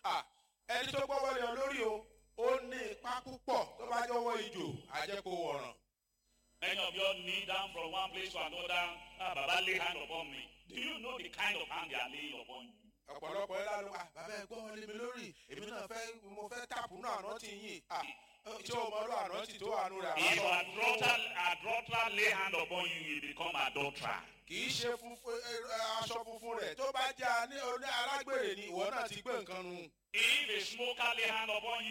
à ẹni tó gbọ́wọ́ lé ọ lórí o ó ní ipa púpọ̀ tó bá jọwọ́ ìjò àjẹkù wọ̀ràn. Many of you all kneel down from one place to another. Ah, Baba, lay hand upon me. Do you know the kind of hand they are laying upon you? ọ̀pọ̀lọpọ̀ ẹ̀ lánàá à bàbá ẹ̀ gbọ́wọ́ lé mi lórí èmi náà fẹ́ mo fẹ́ tàpù náà àná tì yín à tí o mọ ọdún àná tì tó àánú rẹ̀ If àbá adulterer, adulterer lay hand upon you, you become adulterer. kì í ṣe funfun ẹ, ẹ, aṣọ funfun rẹ̀ tó bá jẹ́ aní- oní alágbèrè ni ìwọ náà ti gbé nǹkan nu. If a smoker lay hand upon